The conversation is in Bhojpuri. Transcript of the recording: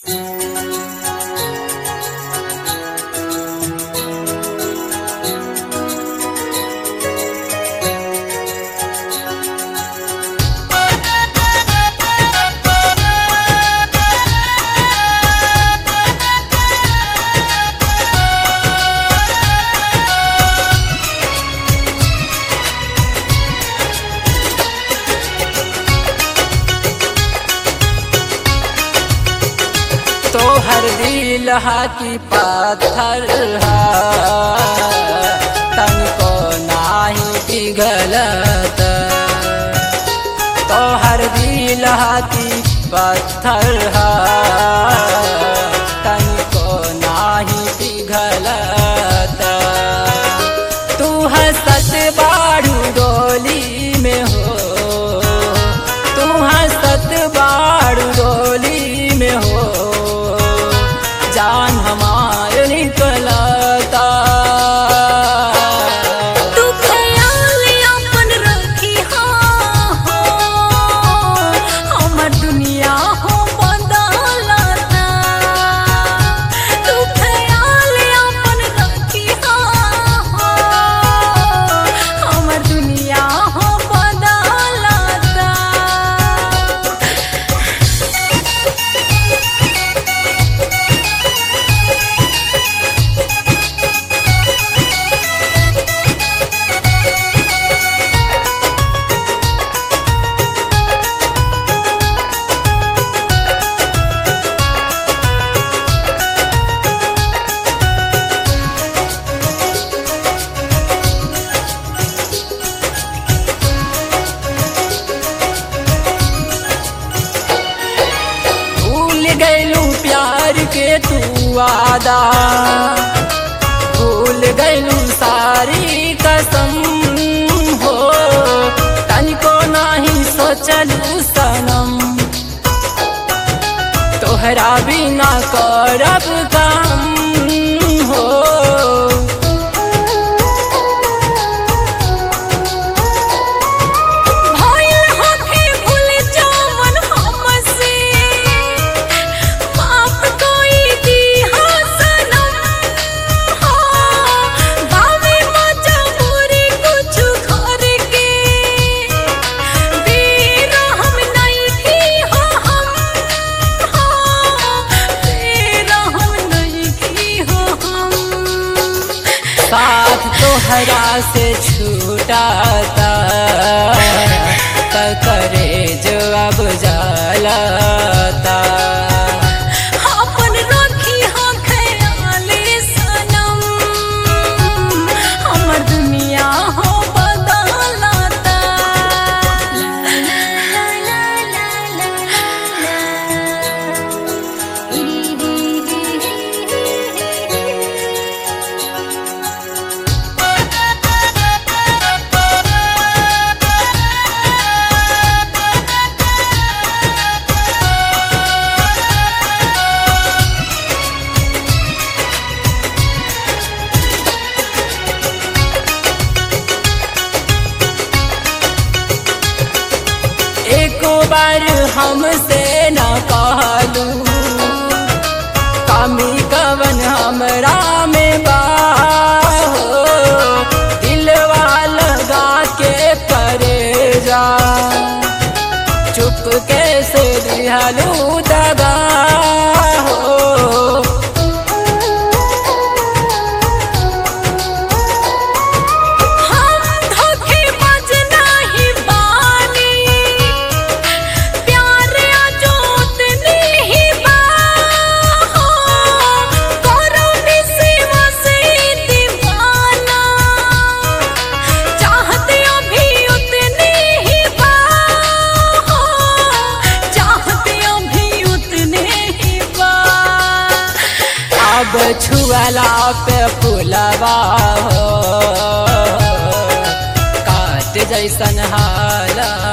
तोहर दिल हाथी पाथर हा तनको नाही पिघलत तोहर दिल हाथी पत्थर हा तनको नाही पिघलत तू हंसत बाड़ू डोली में हो तू हंसत बाड़ू डोली में हो जान हमार निकलता तू ख्याल अपन रखी हो हमर दुनिया हो बदलता तू ख्याल अपन रखी हो हमर दुनिया हो बदलता भूल गैलू प्यार के तू वादा भूल गैलू सारी कसम हो तनिको नाही सोचलू सनम तोहरा बिना करब काम हो भइल होखे भूल जावन हमसे माफ कोई दिहा सनम हो गावे मजबूरी कुछ घर के वीर हम नहीं थी हो हम हो वीर हम नहीं थी हो हम साथ तोहरा से छूटाता त करे जो अब जलता अपन रखी हो ख्याल सनम हमर दुनिया हो बदलता एक बार हमसे न कहलू कमी कवन हमरा में बा हो दिलवा लगा के करे जा चुप कैसे दिहलू दगा हो हम धोखेबाज नहीं बानी प्यार अजोत नहीं बा हो करुणी सेवा से दीवाना चाहते अभी उतने ही बा हो चाहते अभी उतने ही बा अब छुअला पे फुलवा हो काट जैसन हाला